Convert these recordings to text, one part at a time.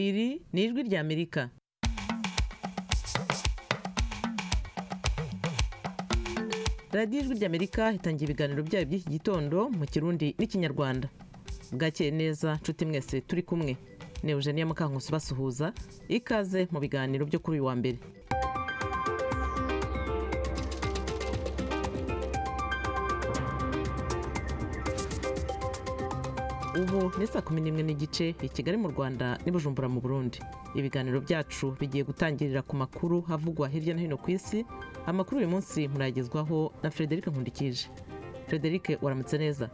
iri ni ijwi ry'amerika radiyo ijwi ry'amerika itangira ibiganiro byayo by'iki gitondo mu kirundi n'ikinyarwanda bwakeye neza nshuti mwese turi kumwe ni eugenie mukankusi basuhuza ikaze mu biganiro byo kuri uyu wa mbere ubu ni saa kumi n'imwe n'igice i kigali mu rwanda n'i bujumbura mu burundi ibiganiro byacu bigiye gutangirira ku makuru havugwa hirya no hino ku isi amakuru uyu munsi murayagezwaho na frederic nkundikije frederic waramutse neza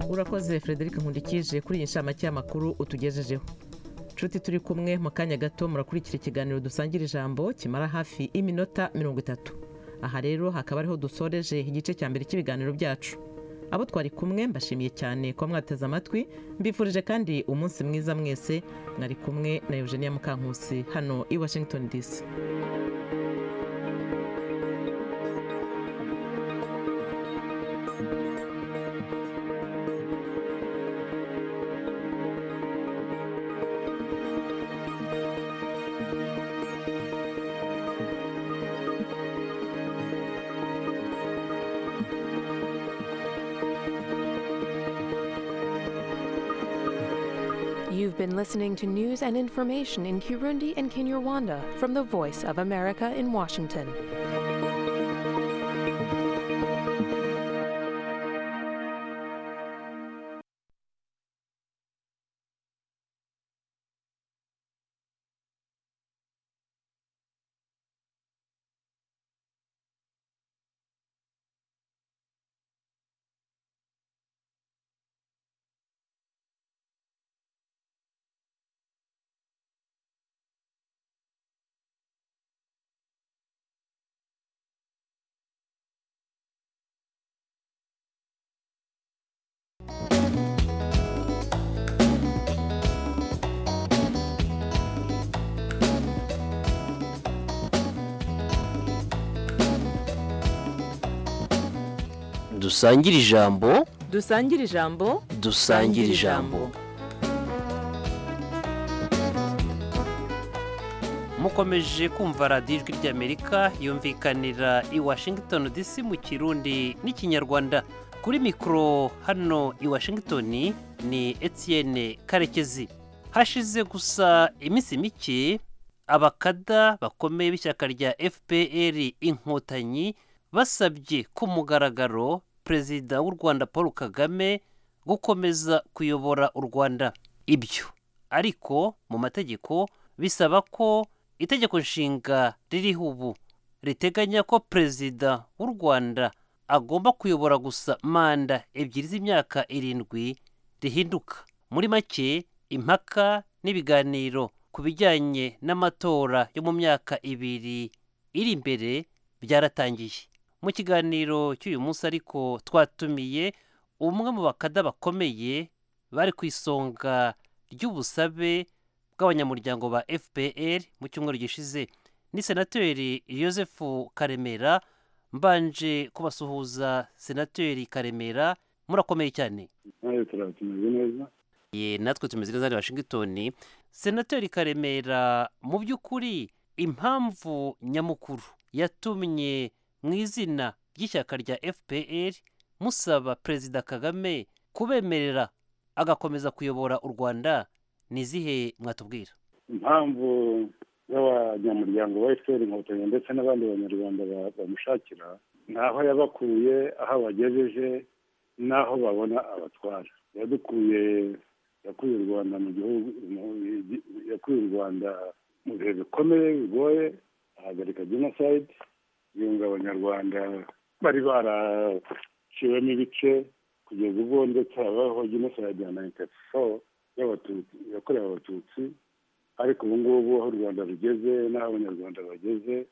urakoze frederic nkundikije kuri iyi nshamake y'amakuru utugejejeho nshuti turi kumwe mu kanya gato murakurikira ikiganiro dusangira ijambo kimara hafi y'iminota mirongo itatu aha rero hakaba ariho dusoreje igice cya mbere cy'ibiganiro byacu abo twari kumwe mbashimiye cyane kuba mwateze amatwi mbifurije kandi umunsi mwiza mwese mwari kumwe na eugenia mukankusi hano i washington dc You've been listening to news and information in Kirundi and Kinyarwanda from the Voice of America in Washington. dusangire ijambo dusangire ijambo dusangire ijambo mukomeje kumva radiyo ijwi ry'amerika yumvikanira i washington dc mu kirundi n'ikinyarwanda kuri mikoro hano i washington ni etienne karekezi hashize gusa iminsi mike abakada bakomeye b'ishyaka rya fpr inkotanyi basabye ku mugaragaro perezida w'u rwanda paul kagame gukomeza kuyobora u rwanda ibyo ariko mu mategeko bisaba ko itegeko nshinga ririho ubu riteganya ko perezida w'u rwanda agomba kuyobora gusa manda ebyiri z'imyaka irindwi rihinduka muri make impaka n'ibiganiro ku bijyanye n'amatora yo mu myaka ibiri iri imbere byaratangiye mu kiganiro cy'uyu munsi ariko twatumiye umwe mu bakada bakomeye bari ku isonga ry'ubusabe bw'abanyamuryango ba fpr mu cyumweru gishize ni senateri Joseph karemera mbanje kubasuhuza senateri karemera murakomeye cyane nawe turatumeze neza ye natwe tumeze neza ni washington senateri karemera mu by'ukuri impamvu nyamukuru yatumye mu izina ry'ishyaka rya fpr musaba perezida kagame kubemerera agakomeza kuyobora u rwanda ni izihe mwatubwira impamvu z'abanyamuryango ba efuperi inkotanyi ndetse n'abandi banyarwanda ba- bamushakira ni aho yabakuye aho abagejeje n'aho babona abatwara yadukuye yakuye u rwanda mu gihugu mu- yakuye u rwanda mu bihe bikomeye bigoye ahagarika jenoside yunga abanyarwanda bari baraciwemo ibice kugeza ubwo ndetse habaho jenoside ya nayini tati foru y'abatutsi yakorewe abatutsi ariko ubu ngubu aho u rwanda rugeze n'aho abanyarwanda bageze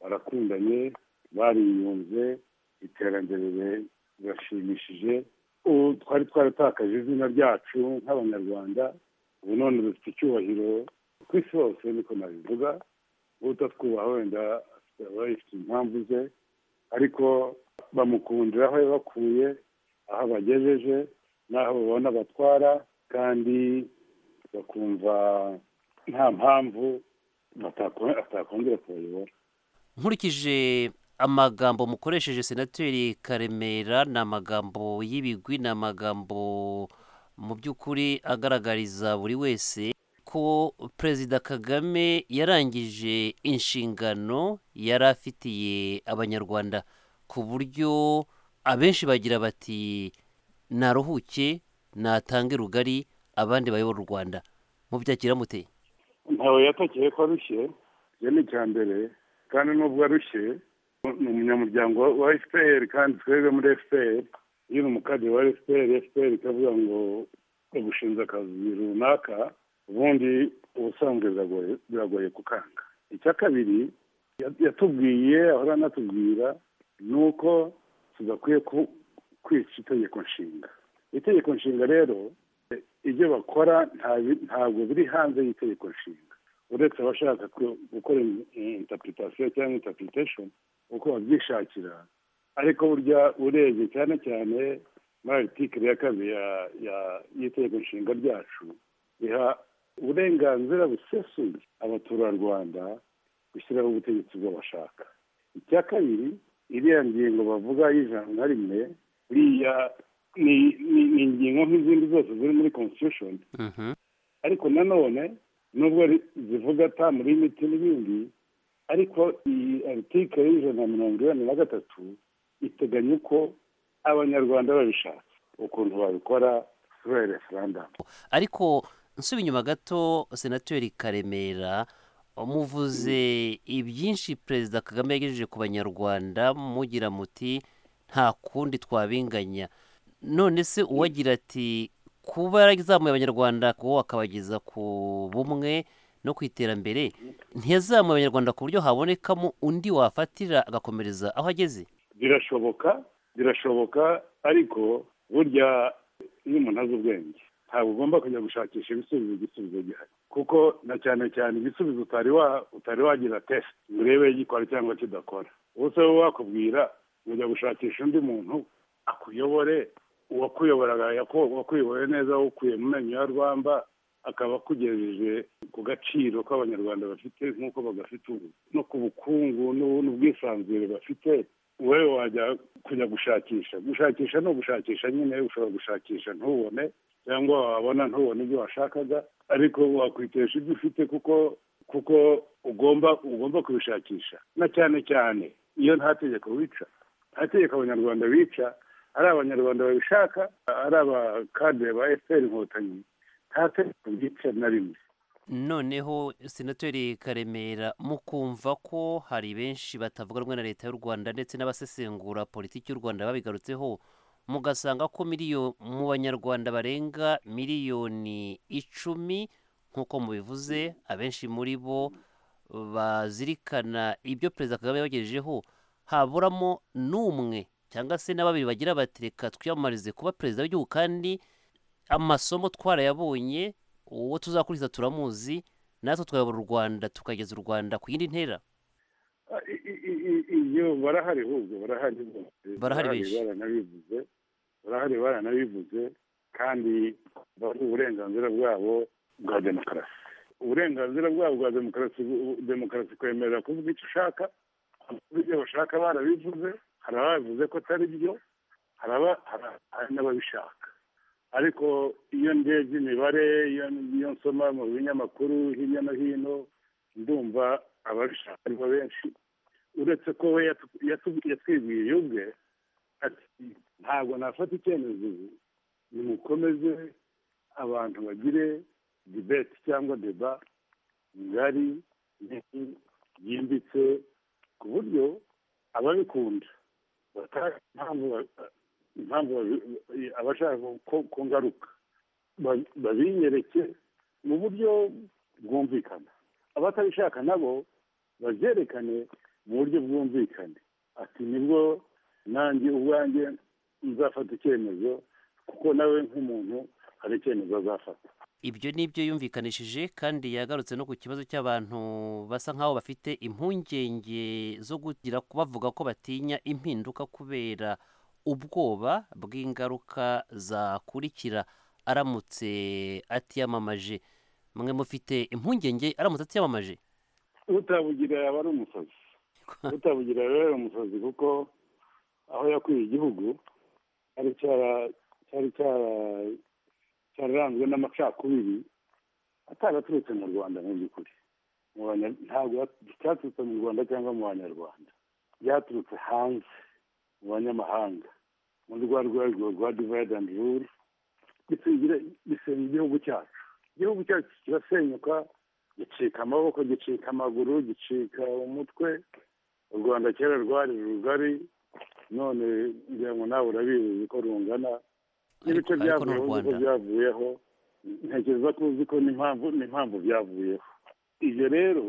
barakundanye bariyunze iterambere ri- rirashimishije ubu twari twaratakaje izina ryacu nk'abanyarwanda ubu none dufite icyubahiro ku isi hose niko nabivuga utatwubaha wenda aba yifite impamvu ze ariko bamukundira aho yabakuye aho abagejeje n'aho babona batwara kandi bakumva nta mpamvu batakon- atakongera kubayobora nkurikije amagambo mukoresheje senateri karemera ni amagambo y'ibigwi ni amagambo mu by'ukuri agaragariza buri wese ko perezida kagame yarangije inshingano yari afitiye abanyarwanda ku buryo abenshi bagira bati naruhuke natange rugari abandi bayobora u rwanda mubyakira muteye ntawe yatakeye ko arushye iyo ni icya mbere kandi nubwo arushye ni umunyamuryango wa fpr kandi twebwe muri fpr iyo uri umukadiri wa efuperi efuperi ikavuga ngo ugushinze akazi runaka ubundi ubusanzwe biragoye kukanga icya kabiri yatubwiye ahora anatubwira ni uko tudakwiye kwica itegeko nshinga itegeko nshinga rero ibyo bakora ntabwo biri hanze y'itegeko nshinga uretse abashaka gukora interpretation cyangwa interpretation uko babyishakira ariko burya urebye cyane cyane muri aritikiri ya kabiri y'itegeko nshinga ryacu riha uburenganzira busesuye abaturarwanda gushyiraho ubutegetsi bwo bashaka icya kabiri iriya ngingo bavuga y'ijana na rimwe iriya ni ingingo nk'izindi zose ziri muri constitution ariko nanone nubwo zivuga atamu limiti n'ibindi ariko iyi aritikari y'ijana na mirongo inani na gatatu iteganya uko abanyarwanda babishatse ukuntu babikora kuri referandamu ariko nsuba inyuma gato senateri karemera muvuze ibyinshi perezida kagame yagejeje ku banyarwanda mugira muti nta kundi twabinganya none se uwagira ati kuba yarazamuye abanyarwanda kuba wakabageza ku bumwe no ku iterambere ntiyazamuye abanyarwanda ku buryo habonekamo undi wafatira agakomereza aho ageze birashoboka birashoboka ariko burya iyo umuntu azi ubwenge ntabwo ugomba kujya gushakisha ibisubizo igisubizo gihari kuko na cyane cyane igisubizo utari wa utari wagira tesite ngo urebe gikora cyangwa kidakora ubuse wowe wakubwira ujya gushakisha undi muntu akuyobore uwakuyoboraga wakuyobore neza awukuye mu menyo ya rwamba akaba akugejeje ku gaciro k'abanyarwanda bafite nk'uko bagafite ubu no ku bukungu n'ubwisanzure bafite wowe wajya kujya gushakisha gushakisha ni ugushakisha nyine ushobora gushakisha ntubone cyangwa wabona ntubone ibyo washakaga ariko wakwitesha ibyo ufite kuko kuko ugomba ugomba kubishakisha na cyane cyane iyo nta tegeko wica nta tegeko abanyarwanda bica ari abanyarwanda babishaka ari abakadire ba efuperi inkotanyi nta tegeko bica na rimwe noneho senateri karemera mukumva ko hari benshi batavuga rumwe na leta y'u rwanda ndetse n'abasesengura politiki y'u rwanda babigarutseho mugasanga ko miliyo mu banyarwanda barenga miliyoni icumi nk'uko mubivuze abenshi muri bo bazirikana ibyo perezida kagame yabagejejeho haburamo n'umwe cyangwa se na babiri bagira bati reka twiyamamarize kuba perezida w'igihugu kandi amasomo twarayabonye uwo tuzakurikiza turamuzi natwe twayobora u rwanda tukageza u rwanda ku yindi ntera iyo barahari ahubwo barahari barahari benshi baranabivuze barahari baranabivuze kandi bazi uburenganzira bwabo bwa demokarasi uburenganzira bwabo bwa demokarasi demokarasi kwemerera kuvuga icyo ushaka ibyo bashaka barabivuze hari ababivuze ko atari byo hari n'ababishaka ariko iyo ndebye imibare iyo nsoma mu binyamakuru hirya no hino ndumva ababishaka aribo benshi uretse ko we yatwibwiye ubwe ati ntabwo nafata icyemezo nimukomeze abantu bagire dibeti cyangwa deba ngari yimbitse ku buryo ababikunda impamvu abashaka ko ngaruka babinyereke mu buryo bwumvikana abatabishaka nabo babyerekane mu buryo bwumvikane ati nibwo nanjye ubwanjye nzafata icyemezo kuko nawe nk'umuntu hari icyemezo azafata ibyo ni ibyo yumvikanishije kandi yagarutse no ku kibazo cy'abantu basa nk'aho bafite impungenge zo kugira bavuga ko batinya impinduka kubera ubwoba bw'ingaruka zakurikira aramutse atiyamamaje mwe mufite impungenge aramutse atiyamamaje utabugira yaba ari umusazi utabugira yaba ari umusazi kuko aho yakwiye igihugu cyari cyararanzwe n'amacakubiri ataraturutse mu rwanda mu by'ukuri ntabwo cyaturutse mu rwanda cyangwa mu banyarwanda byaturutse hanze mu banyamahanga muri rwa rwego rwa divide and rule bisenya igihugu cyacu igihugu cyacu kirasenyuka gicika amaboko gicika amaguru gicika umutwe u rwanda kera rwari rugari none ngira ngo nawe urabizi ko rungana ariko n'ibice ariko n'u rwanda byavuyeho uzi ko byavuyeho ntekereza ko uzi ko n'impamvu n'impamvu byavuyeho ibyo rero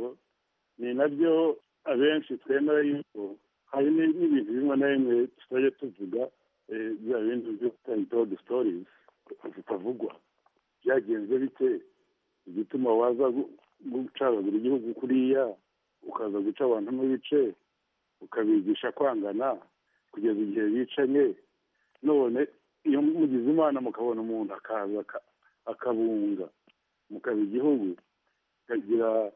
ni nabyo abenshi twemera yuko hari ni- n'ibintu bimwe na bimwe tutajya tuvuga eh, bya bindi byo tutayitodo sitorizi zitavugwa byagenze bite igituma waza gu- gucagagura igihugu kuriya ukaza guca abantu n'ibice ukabigisha kwangana kugeza igihe bicanye none iyo mugize imana mukabona umuntu akaza aka- akabunga mukaba igihugu kagira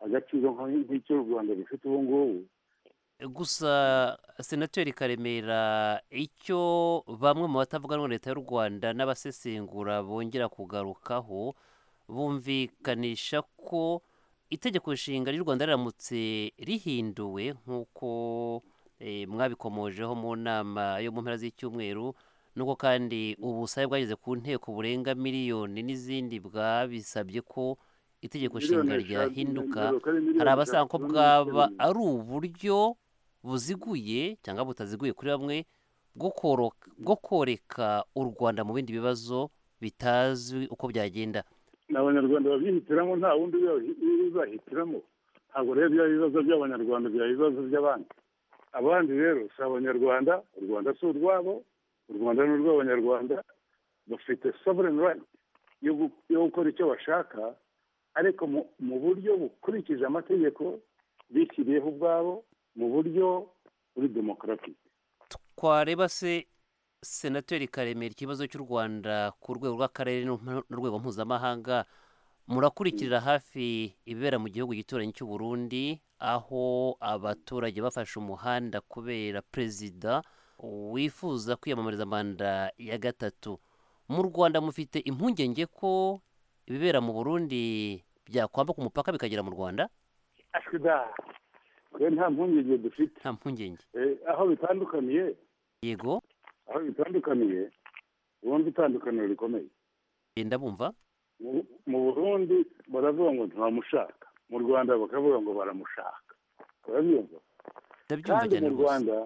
agaciro nk- nk'icyo u rwanda rufite ubu ngubu gusa senateri karemera icyo bamwe mu batavuga rumwe na leta y'u rwanda n'abasesengura bongera kugarukaho bumvikanisha ko itegeko nshinga ry'u rwanda riramutse rihinduwe nk'uko eh, mwabikomojeho mu nama yo mu mpera z'icyumweru nuko kandi ubusabe bwageze ku nteko burenga miliyoni n'izindi bwabisabye ko itegeko nshinga ryahinduka hari abasanga ko bwaba ari uburyo buziguye cyangwa butaziguye kuri bamwe bwo koro- bwo koreka u rwanda mu bindi bibazo bitazwi uko byagenda ni abanyarwanda babyihitiramo nta wundi ubi- bizahitiramo ntabwo rero byaba ibibazo by'abanyarwanda byaba ibibazo by'abandi abandi rero si abanyarwanda u rwanda si urwabo u rwanda ni urw'abanyarwanda bafite sovereign right yo gu- yo gukora icyo bashaka ariko mu- mu buryo bukurikije amategeko bishyiriyeho ubwabo mu buryo buri demokarasi twareba se senateri karemera ikibazo cy'u rwanda ku rwego rw'akarere n'u- n'urwego mpuzamahanga murakurikirira hafi ibibera mu gihugu gituranyi cy'u burundi aho abaturage bafashe umuhanda kubera perezida wifuza kwiyamamariza manda ya gatatu mu rwanda mufite impungenge ko ibibera mu burundi byakwambuka umupaka bikagera mu rwanda ashwida twe nta mpungenge dufite nta mpungenge Eh, aho bitandukaniye yego aho bitandukaniye ubundi itandukaniro rikomeye genda bumva Mu- mu burundi baravuga ngo ntibamushaka mu rwanda bakavuga ngo baramushaka urabyumva ndabyumva kandi cyane mu rwose rwanda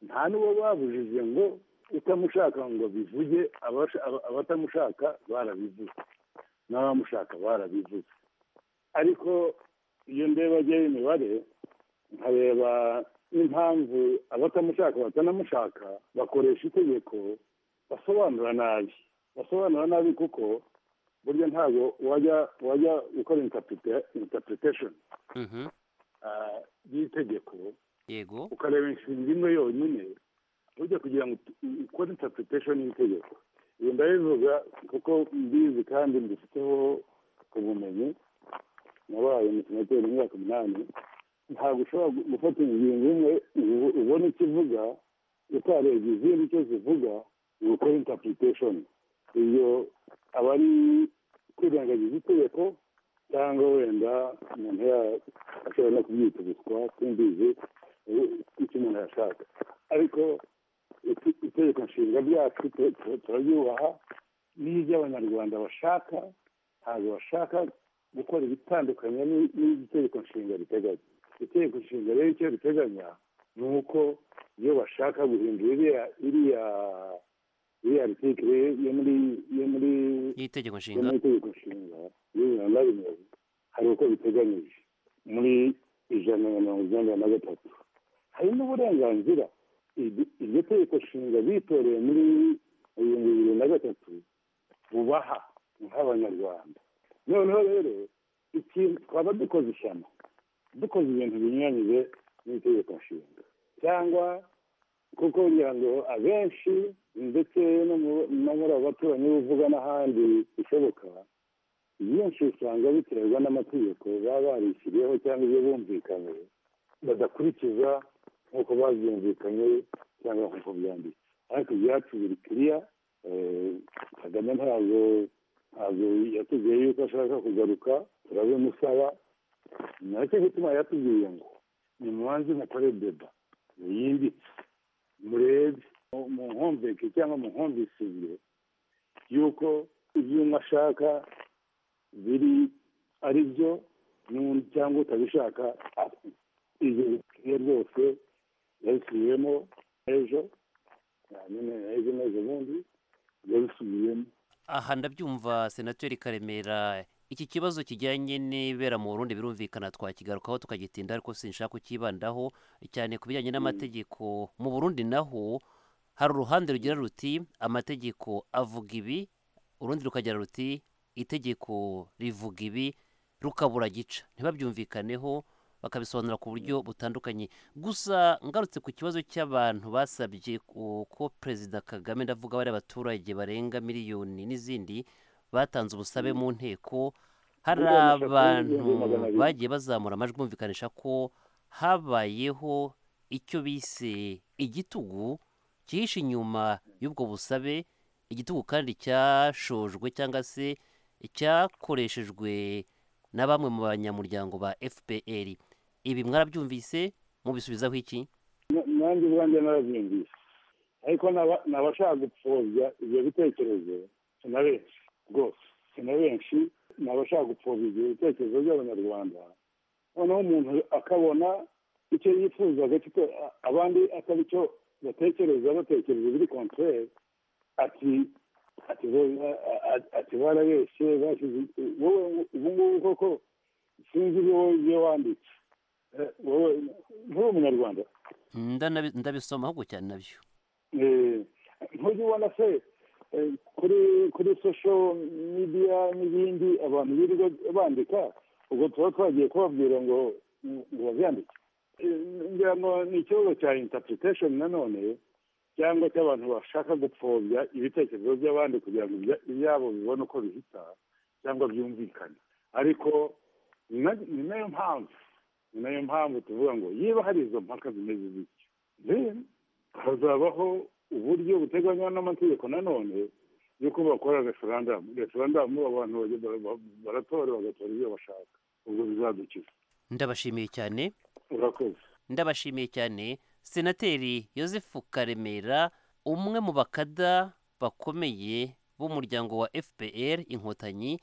nta n'uwo babujije ngo utamushaka ngo bivuge abasha- aba- abatamushaka barabivuze n'abamushaka barabivuze ariko iyo ndebageho imibare nkareba n'impamvu abatamushaka batanamushaka bakoresha itegeko basobanura nabi basobanura nabi kuko burya ntabwo wajya wajya gukora interpreta- interpretation Mhm, ah, y'itegeko yego ukareba inshinga imwe yonyine ujya kugira ngo ut- ukore interpretation y'itegeko ibi ndabivuga kuko mbizi kandi mbifiteho ubumenyi nabaye umusenateri imyaka umunani ntabwo ushobora gu- gufata ingingo imwe ubu- ubona icyo ivuga utarebye izindi icyo zivuga ngo ukore interpretation iyo aba ari kwirengagiza itegeko cyangwa wenda umuntu ya- ashobora no kubyita ubuswa simbizi icyo umuntu yashaka ariko ite- itegeko nshinga ryacu tu- tu- turaryubaha n'ibyo abanyarwanda bashaka ntabwo bashaka gukora ibitandukanye ni- n'ibyo itegeko nshinga riteganya itegeko nshinga rero icyo riteganya ni uko iyo bashaka guhindura iriya iriya iriya artikire yo muri yo muri y'itegeko yo nshinga muri itegeko nshinga y'ibihumbi na rimwe hari uko biteganyije muri ijana na mirongo inani na gatatu hari n'uburenganzira iryo iryo tegeko nshinga bitoreye muri ibihumbi bibiri na gatatu bubaha nk'abanyarwanda noneho rero ikintu twaba dukoze ishyano dukoze ibintu binyuranyije n'itegeko nshinga cyangwa kuko kugira ngo abenshi ndetse no mu- no muri abo baturanyi buvuga n'ahandi bishoboka benshi usanga biterwa n'amategeko baba barishyiriyeho cyangwa ibyo bumvikanye badakurikiza nk'uko babyumvikanye cyangwa nk'uko byanditse ariko ibyacu biri kiriya eh, kagame ntabwo ntabwo yatubwiye yuko ashaka kugaruka turabimusaba ni nacyo gituma yatubwiye ngo nimubanze mukore deba yimbitse murebe mu nkomveke cyangwa mu nkumvisize yuko ibyo umwe ashaka biri ari byo n'undi cyangwa utabishaka ibyo bikwiye rwose yabisubiyemo ejo nyine ejo n'ejo bundi biba bisubiyemo aha ndabyumva senateri karemera iki kibazo kijyanye n'ibibera mu burundi birumvikana twakigarukaho tukagitinda ariko sinshaka kukibandaho cyane ku bijyanye n'amategeko mu burundi naho hari uruhande rugira ruti amategeko avuga ibi urundi rukagira ruti itegeko rivuga ibi rukabura gica ntibabyumvikaneho bakabisobanura ku buryo butandukanye gusa ngarutse ku kibazo cy'abantu basabye ku- ko perezida kagame ndavuga bari abaturage barenga miliyoni n'izindi batanze ubusabe mu nteko hari Miliyoni eshatu abantu n'ibihumbi magana abiri. bagiye bazamura amajwi bumvikanisha ko habayeho icyo bise igitugu cyihishe inyuma y'ubwo busabe igitugu kandi cyashojwe cyangwa se cyakoreshejwe na bamwe mu banyamuryango ba fpr ibi mwarabyumvise mubisubizaho iki Na- nanjye ubwanjye narabyumvise ariko n'aba- n'abashaka gupfobya ibyo bitekerezo si na benshi rwose si na benshi n'abashaka gupfobya ibyo bitekerezo by'abanyarwanda noneho umuntu akabona icyo yifuzaga kiko abandi atari cyo batekereza batekereza biri kontere ati ati bo- a- a- ati barabeshye bashyize wowe ubu ngubu koko sinzi ibyo wowe ibyo wanditse Eh, wowe nturi umunyarwanda Ndanabi- ndabisoma ahubwo cyane nabyo Eh, ntujya ubona se eh, kuri kuri social media n'ibindi abantu birirwa bandika ubwo tuba twagiye kubabwira ngo ngo babyandike Eh, ngira ngo ni ikibazo cya interpretation nanone cyangwa cy'abantu bashaka gupfobya ibitekerezo by'abandi kugira ngo ibya- ibyabo bibone uko bihita cyangwa byumvikane ariko ni na- ni nayo mpamvu ni nayo mpamvu tuvuga ngo niba hari izo mpaka zimeze zityo then hazabaho uburyo buteganywa n'amategeko nanone y'uko bakora referandamu referandamu abantu bajya bara- bara- baratora bagatora ibyo bashaka ubwo bizadukiza ndabashimiye cyane urakoze ndabashimiye cyane senateri joseph karemera umwe mu bakada bakomeye b'umuryango wa fpr inkotanyi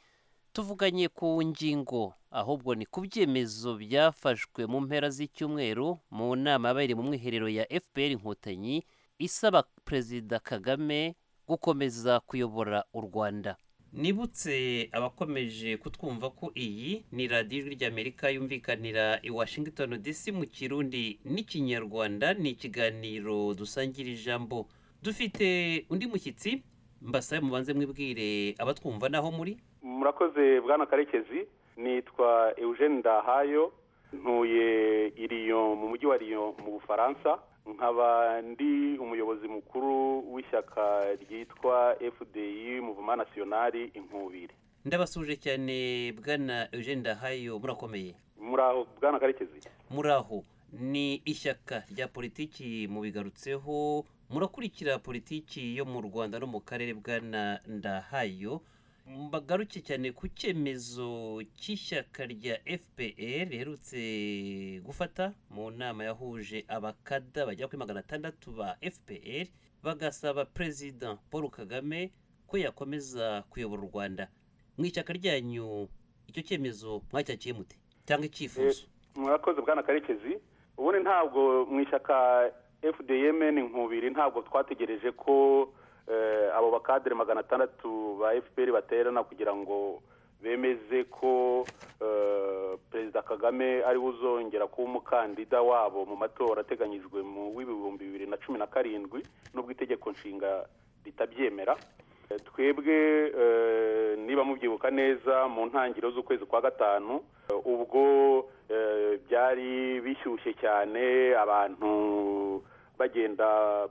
tuvuganye ku ngingo ahubwo ni ku byemezo byafashwe mu mpera z'icyumweru mu nama yabereye mu mwiherero ya fpr inkotanyi isaba perezida kagame gukomeza kuyobora u rwanda nibutse abakomeje kutwumva ko iyi ni radiyo ijwi ry'amerika yumvikanira i washington dc mu kirundi n'ikinyarwanda ni ikiganiro dusangira ijambo dufite undi mushyitsi mbasabe mubanze mwibwire abatwumva n'aho muri murakoze bwana karekezi nitwa eugene ndahayo ntuye i Lyon mu mujyi wa Lyon mu bufaransa nkaba ndi umuyobozi mukuru w'ishyaka ryitwa fdi muvuma nasiyonari inkubiri ndabasuje cyane bwana eugene ndahayo murakomeye muraho bwana karekezi muraho ni ishyaka rya politiki mubigarutseho murakurikira politiki yo mu rwanda no mu karere bwana ndahayo mbagaruke cyane ku cyemezo cy'ishyaka rya fpr riherutse gufata mu nama yahuje abakada bagera kuri magana atandatu ba fpr bagasaba perezida paul kagame ko yakomeza kuyobora u rwanda mu ishyaka ryanyu icyo cyemezo mwacyakiye mute cyangwa icyifuzo murakoze bwana karekezi ubundi ntabwo mu ishyaka fdm inkubiri ntabwo twategereje ko eh, abo bakadere magana atandatu ba fpr baterana kugira ngo bemeze ko eh, perezida kagame ariwe uzongera kuba umukandida wabo mu matora ateganyijwe mu w'ibihumbi bibiri na cumi na karindwi n'ubwo itegeko nshinga ritabyemera Eh, twebwe eh, niba mubyibuka neza mu ntangiriro z'ukwezi kwa gatanu eh, ubwo eh, byari bishyushye cyane abantu bagenda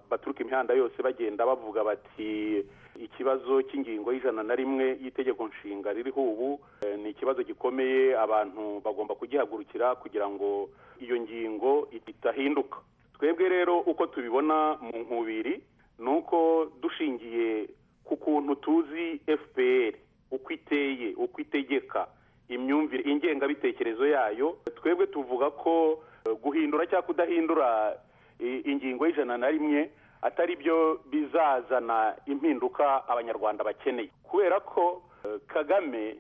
baturuka imihanda yose bagenda bavuga bati ikibazo cy'ingingo y'ijana na rimwe y'itegeko nshinga ririho ubu eh, ni ikibazo gikomeye abantu bagomba kugihagurukira kugira ngo iyo ngingo itahinduka twebwe rero uko tubibona mu nkubiri ni uko dushingiye ku kuntu tuzi fpr uko iteye uko itegeka imyumvire ingengabitekerezo yayo twebwe tuvuga ko eh, guhindura cyangwa kudahindura i- ingingo y'ijana na rimwe atari byo bizazana impinduka abanyarwanda bakeneye kubera ko eh, kagame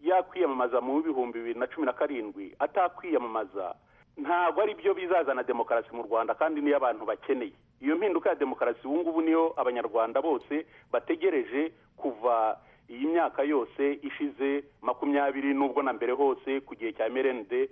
yakwiyamamaza mu bihumbi bibiri na cumi na karindwi atakwiyamamaza ntabwo ari byo bizazana demokarasi mu rwanda kandi niyo abantu bakeneye iyo mpinduka ya demokarasi ubu ngubu niyo abanyarwanda bose bategereje kuva iyi myaka yose ishize makumyabiri n'ubwo na mbere hose ku gihe cya merende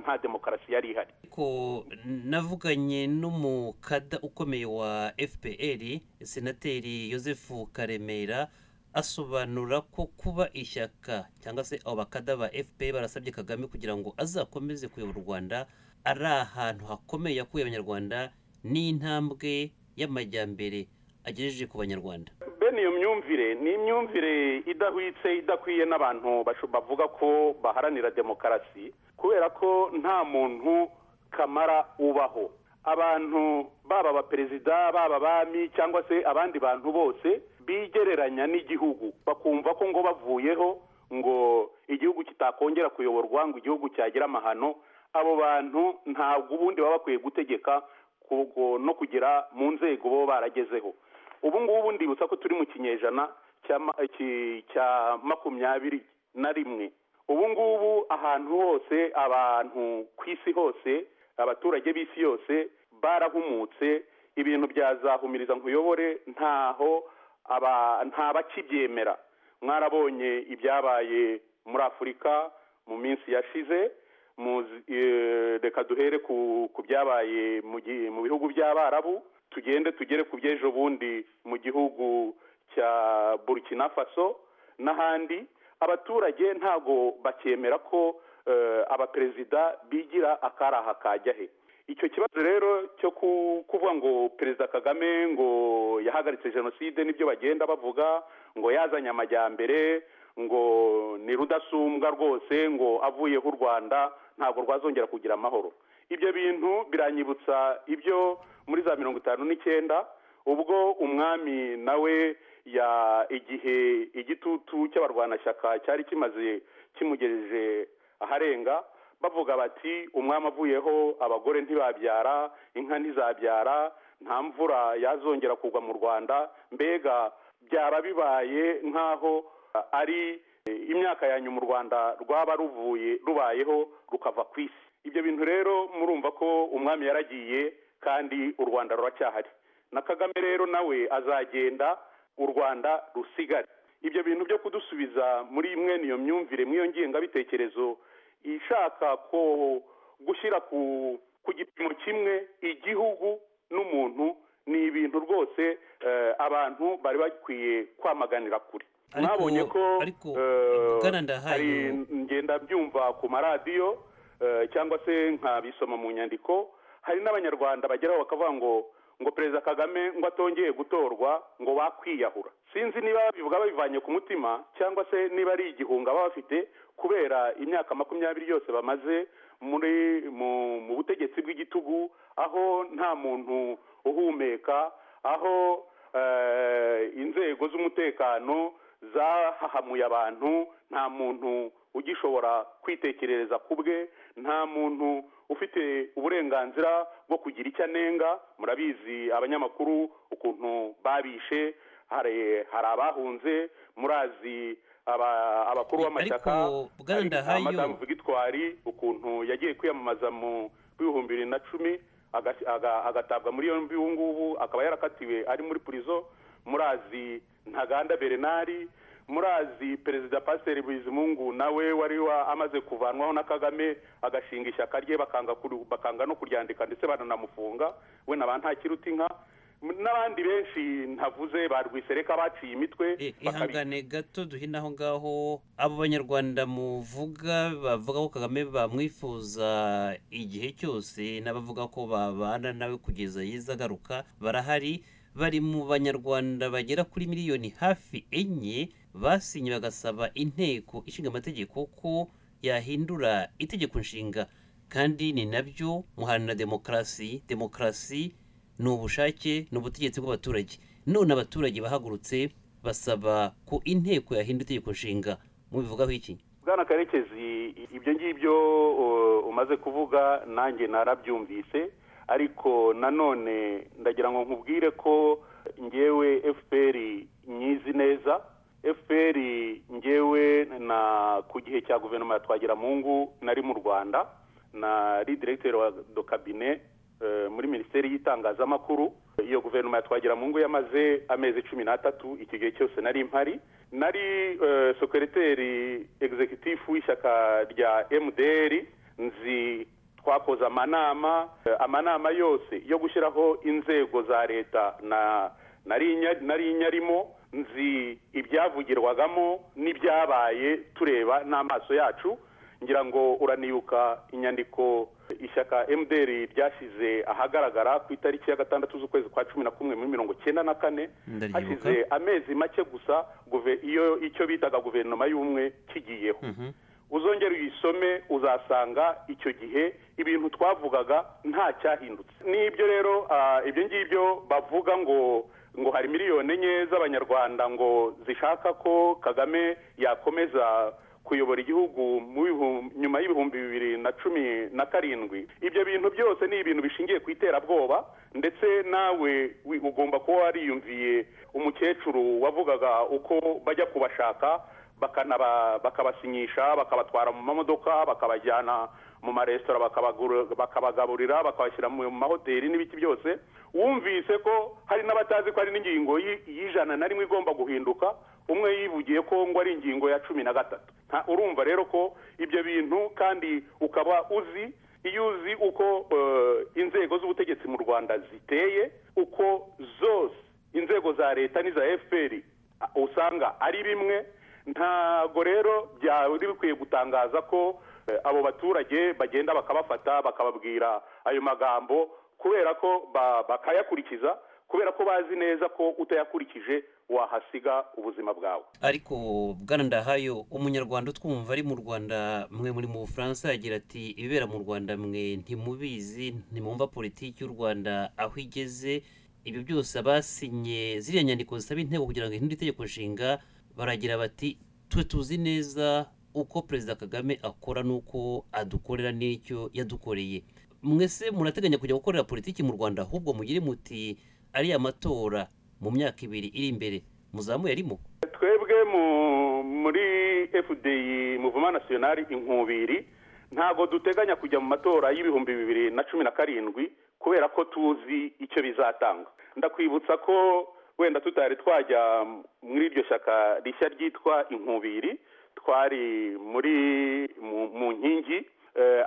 nta demokarasi yari ihari ko navuganye n'umukada ukomeye wa fpr senateri joseph karemera asobanura ko kuba ishyaka cyangwa se abo bakada ba fpr barasabye kagame kugira ngo azakomeze kuyobora u rwanda ari ahantu hakomeye yakuye abanyarwanda n'intambwe y'amajyambere agejeje ku banyarwanda bene iyo myumvire ni imyumvire idahwitse idakwiye n'abantu basho- bavuga ko baharanira demokarasi kubera ko nta muntu kamara ubaho abantu baba abaperezida baba abami cyangwa se abandi bantu bose bigereranya n'igihugu bakumva ko ngo bavuyeho ngo igihugu kitakongera kuyoborwa ngo igihugu cyagira amahano abo bantu ntabwo ubundi baba bakwiye gutegeka ku- no kugera mu nzego baba baragezeho ubu ngubu ndibutsa ko turi mu kinyejana cya ma- ki- cya makumyabiri na rimwe ubu ngubu ahantu hose abantu ku isi hose abaturage b'isi yose barahumutse ibintu byazahumiriza nkuyobore ntaho aba- nta bakibyemera mwarabonye ibyabaye muri afurika mu minsi yashize muzi- eh, reka duhere ku ku byabaye mu gi- mu bihugu by'abarabu tugende tugere ku by'ejo bundi mu gihugu cya burkina faso n'ahandi abaturage ntago bacyemera ko eh, abaperezida bigira akaraha kajya he icyo kibazo rero cyo ku- kuvuga ngo perezida kagame ngo yahagaritse jenoside nibyo bagenda bavuga ngo yazanye amajyambere ngo ni rudasumbwa rwose ngo avuyeho u rwanda ntabwo rwazongera kugira amahoro ibyo bintu biranyibutsa ibyo muri za mirongo itanu n'icyenda ubwo umwami nawe ya igihe igitutu cy'abarwanashyaka cyari kimaze kimugejeje aharenga bavuga bati umwami avuyeho abagore ntibabyara inka ntizabyara nta mvura yazongera kugwa mu rwanda mbega byaba bibaye nk'aho uh, ari eh, imyaka ya nyuma u rwanda rwaba ruvuye rubayeho rukava ku isi ibyo bintu rero murumva ko umwami yaragiye kandi u rwanda ruracyahari na kagame rero nawe azagenda u rwanda rusigare ibyo bintu byo kudusubiza muri mwene iyo myumvire mw'iyo ngengabitekerezo ishaka ko gushyira ku ku gipimo kimwe igihugu n'umuntu ni ibintu rwose eh, abantu bari bakwiye kwamaganira kure Ariko- mwabonye ko ariko, eh, Bwana Ndahayo- hari ngenda byumva ku maradiyo eh, cyangwa se nkabisoma mu nyandiko hari n'abanyarwanda bageraho bakavuga ngo ngo perezida kagame ngo atongeye gutorwa ngo bakwiyahura sinzi niba babivuga babivanye ku mutima cyangwa se niba ari igihunga baba bafite kubera imyaka makumyabiri yose bamaze muri mu, mu butegetsi bw'igitugu aho nta muntu uhumeka aho eh, inzego z'umutekano zahahamuye abantu nta muntu ugishobora kwitekerereza ku bwe nta muntu ufite uburenganzira bwo kugira icyo anenga murabizi abanyamakuru ukuntu babishe hari hari abahunze murazi aba- abakuru Ariko, b'amashyaka Bwana hari Ndahayo- madamu Victoire ukuntu yagiye kwiyamamaza mu bihumbi bibiri na cumi aga- aga- agatabwa muri yombi ubu ngubu akaba yarakatiwe ari muri purizo murazi ntaganda berenari murazi perezida pasiteri bizimungu nawe wari wa- amaze kuvanwaho na kagame agashinga ishyaka rye bakanga kuru- bakanga no kuryandika ndetse baranamufunga we na ba ntakiruta inka M- n'abandi benshi ntavuze ba rwisereka baciye imitwe Eh, bakabi- ihangane gato duhine aho ngaho abo banyarwanda muvuga bavuga ko kagame bamwifuza igihe cyose n'abavuga ko babana nawe kugeza yiza agaruka barahari bari mu banyarwanda bagera kuri miliyoni hafi enye basinye bagasaba inteko ishinga amategeko ko yahindura itegeko nshinga kandi ni nabyo muharanira demokarasi demokarasi ni ubushake ni ubutegetsi bw'abaturage none abaturage bahagurutse basaba ko inteko yahindura itegeko nshinga mubivugaho iki bwana karekezi ibyo ngibyo uh, umaze kuvuga nanjye narabyumvise ariko nanone ndagira ngo nkubwire ko ngewe fpr nyizi neza fpr ngewe na ku gihe cya guverinoma ya twagiramungu nari mu rwanda nari diregiteri wa do kabine muri minisiteri y'itangazamakuru iyo guverinoma ya twagiramungu yamaze amezi cumi n'atatu iki gihe cyose nari mpari nari sokereteri egizekitifu w'ishyaka rya emuderi nzi twakoze amanama amanama yose yo gushyiraho inzego za leta nari nyarimo nzi ibyavugirwagamo n'ibyabaye tureba n'amaso yacu ngira ngo uranibuka inyandiko ishyaka emuderi ryashyize ahagaragara ku itariki ya gatandatu z'ukwezi kwa cumi na kumwe muri mirongo icyenda na kane hashyize amezi make gusa iyo icyo bitaga guverinoma y'ubumwe kigiyeho uzongera uyisome uzasanga icyo gihe ibintu twavugaga nta cyahindutse n'ibyo rero ibyo ngibyo bavuga ngo ngo hari miliyoni enye z'abanyarwanda ngo zishaka ko kagame yakomeza kuyobora igihugu nyuma y'ibihumbi bibiri na cumi na karindwi ibyo bintu byose ni ibintu bishingiye ku iterabwoba ndetse nawe ugomba kuba wariyumviye umukecuru wavugaga uko bajya kubashaka bakabasinyisha bakabatwara mu mamodoka bakabajyana mu maresitora bakabagaburira bakabashyira mu mahoteli n'ibiti byose wumvise ko hari n'abatazi ko hari n'ingingo y'ijana na rimwe igomba guhinduka umwe yivugiye ko ngo ari ingingo ya cumi na gatatu urumva rero ko ibyo bintu kandi ukaba uzi iyo uzi uko inzego z'ubutegetsi mu rwanda ziteye uko zose inzego za leta n'iza fpr usanga ari bimwe ntabwo rero byari bikwiye gutangaza ko abo baturage bagenda bakabafata bakababwira ayo magambo kubera ko bakayakurikiza kubera ko bazi neza ko utayakurikije wahasiga ubuzima bwawe ariko bwana ndahayo umunyarwanda utwumva ari mu rwanda mwe muri mu bufaransa yagira ati ibibera mu rwanda mwe ntimubizi ntimwumva politiki y'u rwanda aho igeze ibyo byose abasinye ziriya nyandiko zisaba inteko kugira ngo ihindure itegeko nshinga baragira bati twe tuzi neza uko perezida kagame akora n'uko adukorera n'icyo yadukoreye mwese murateganya kujya gukorera politiki mu rwanda ahubwo mugire muti ariya matora mu myaka ibiri iri imbere muzamuye arimo twebwe muri fdi muvuma nasiyonari inkubiri ntabwo duteganya kujya mu matora y'ibihumbi bibiri na cumi na karindwi kubera ko tuzi icyo bizatanga ndakwibutsa ko wenda tutari twajya muri iryo shyaka rishya ryitwa inkubiri twari muri mu nkingi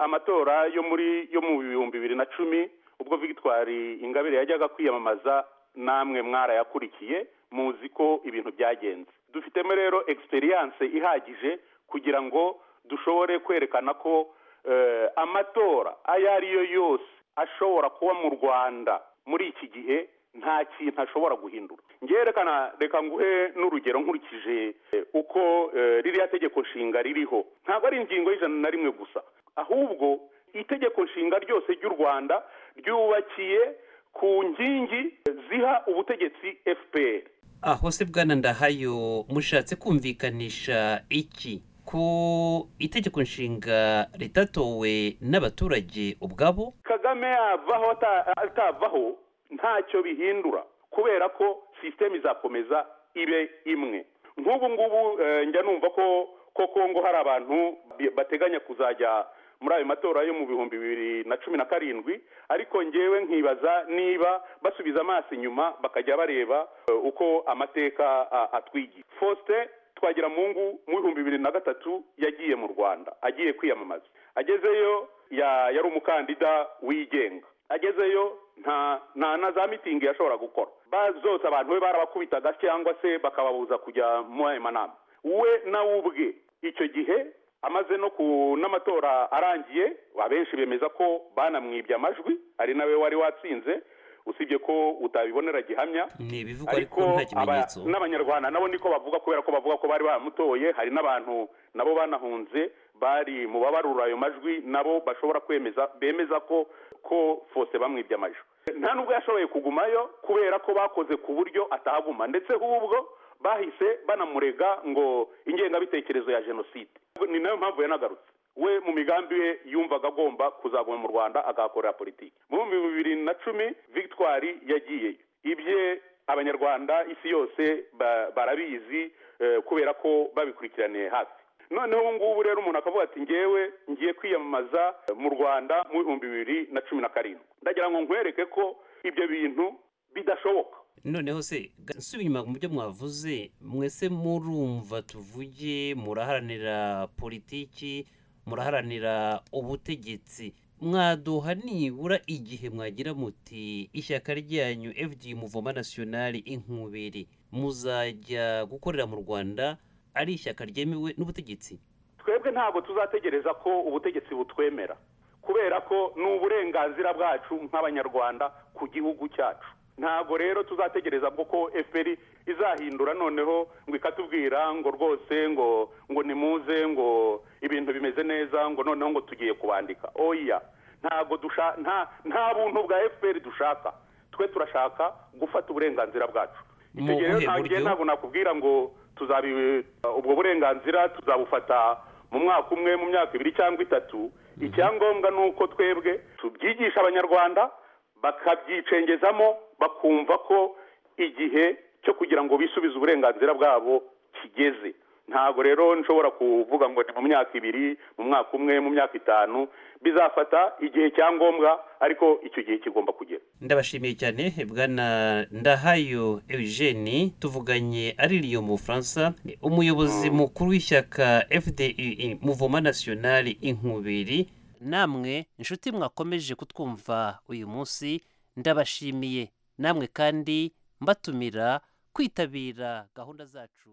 amatora yo muri yo mu bihumbi bibiri na cumi ubwo victoire ingabire yajyaga kwiyamamaza namwe mwarayakurikiye muzi ko ibintu byagenze dufitemo rero experience ihagije kugira ngo dushobore kwerekana ko amatora ayo ariyo yose ashobora kuba mu rwanda muri iki gihe nta kintu ashobora guhindura ngerekana reka nguhe n'urugero nkurikije uko ririya tegeko nshinga ririho ntabwo ari ingingo y'ijana na rimwe gusa ahubwo itegeko nshinga ryose ry'u rwanda ryubakiye ku nkingi ziha ubutegetsi fpr aho se bwana ndahayo mushatse kumvikanisha iki ko itegeko nshinga ritatowe n'abaturage ubwabo kagame yavaho atavaho ntacyo bihindura kubera ko sisiteme izakomeza ibe imwe nk'ubu ngubu njya numva ko koko ngo hari abantu bateganya kuzajya muri ayo matora yo mu bihumbi bibiri na cumi na karindwi ariko ngewe nkibaza niba basubiza amaso inyuma bakajya bareba uko amateka atwigiye faustin twagira mu bihumbi bibiri na gatatu yagiye mu rwanda agiye kwiyamamaza agezeyo yari umukandida wigenga agezeyo nta na za mitingi yashobora gukora zose abantu be barabakubitaga cyangwa se bakababuza kujya muri ayo manama we nawe ubwe icyo gihe amaze no ku n'amatora arangiye abenshi bemeza ko banamwibye amajwi ari nawe wari watsinze usibye ko utabibonera gihamya ni ibivugwa ariko nta kimenyetso n'abanyarwanda nabo niko bavuga kubera ko bavuga ko bari bamutoye hari n'abantu nabo banahunze bari mu babarura ayo majwi nabo bashobora kwemeza bemeza ko ko fose bamwibye amajwi nta nubwo yashoboye kugumayo kubera ko bakoze ku buryo atahaguma ndetse hubwo bahise banamurega ngo ingengabitekerezo ya jenoside ni nayo mpamvu yanagarutse we mu migambi ye yumvaga agomba kuzaguma mu rwanda agahakorera politiki mu bihumbi bibiri na cumi victoire yagiyeyo ibye abanyarwanda isi yose barabizi kubera ko babikurikiraniye hafi noneho ubu ngubu rero umuntu akavuga ati ngewe ngiye kwiyamamaza mu rwanda mu bihumbi bibiri na cumi na karindwi ndagira ngo nkwereke ko ibyo bintu bidashoboka noneho se nsubira inyuma mu byo mwavuze mwese murumva tuvuge muraharanira politiki muraharanira ubutegetsi mwaduha nibura igihe mwagira muti ishyaka ryanyu fd muvoma nasiyonari inkubiri muzajya gukorera mu rwanda ari ishyaka ryemewe n'ubutegetsi twebwe ntabwo tuzategereza ko ubutegetsi butwemera kubera ko ni uburenganzira bwacu nk'abanyarwanda ku gihugu cyacu ntabwo rero tuzategereza ko efuperi izahindura noneho ngo ikatubwira ngo rwose ngo ngo nimuze ngo ibintu bimeze neza ngo noneho ngo tugiye kubandika oya ntabwo nta buntu bwa efuperi dushaka twe turashaka gufata uburenganzira bwacu icyo gihe rero ntabwo igihe ntabwo nakubwira ngo tuzabi ubwo burenganzira tuzabufata mu mwaka umwe mu myaka ibiri cyangwa itatu icyangombwa ni uko twebwe tubyigisha abanyarwanda bakabyicengezamo bakumva ko igihe cyo kugira ngo bisubize uburenganzira bwabo kigeze ntabwo rero nshobora kuvuga ngo ni mu myaka ibiri mu mwaka umwe mu myaka itanu bizafata igihe cya ngombwa ariko icyo gihe kigomba kugera ndabashimiye cyane bwana ndahayo eugene tuvuganye aririyo mu bufaransa umuyobozi mukuru w'ishyaka fde muvoma nasiyonari inkubiri namwe inshuti mwakomeje kutwumva uyu munsi ndabashimiye namwe kandi mbatumira kwitabira gahunda zacu